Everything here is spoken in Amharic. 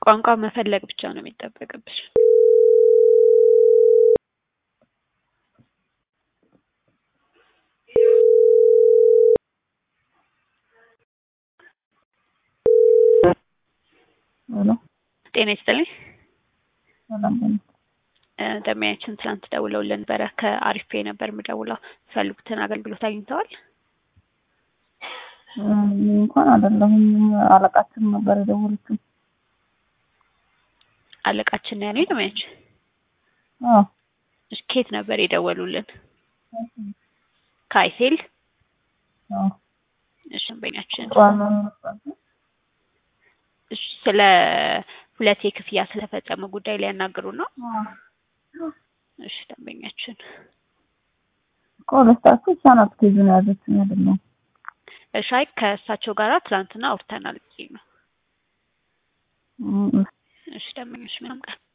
ቋንቋ መፈለግ ብቻ ነው የሚጠበቅብሽ። ሄሎ ጤና ይስጥልኝ። ሰላም ነኝ። እ ደንበኛችን ትናንት ደውለውልን ነበረ። ከአሪፍ ፔይ ነበር የምደውለው። የሚፈልጉትን አገልግሎት አግኝተዋል? እ እኔ እንኳን አይደለሁም አለቃችን ነበር የደወለችው። አለቃችን ነው ያሉኝ ደንበኛችን። አዎ እሺ ከየት ነበር የደወሉልን? ከአይሴል። አዎ እሺ ደንበኛችን ዋና መስራት እሺ ስለ ሁለት የክፍያ ስለፈጸመ ጉዳይ ሊያናግሩ ነው። እሺ ደንበኛችን እኮ ሁለታችሁ እሷ ናት ኬዙን የያዘችኝ አይደለም። እሺ አይ ከእሳቸው ጋር ትናንትና አውርተናል ብዬ ነው። እ እሺ ደንበኞች ምንም ቀን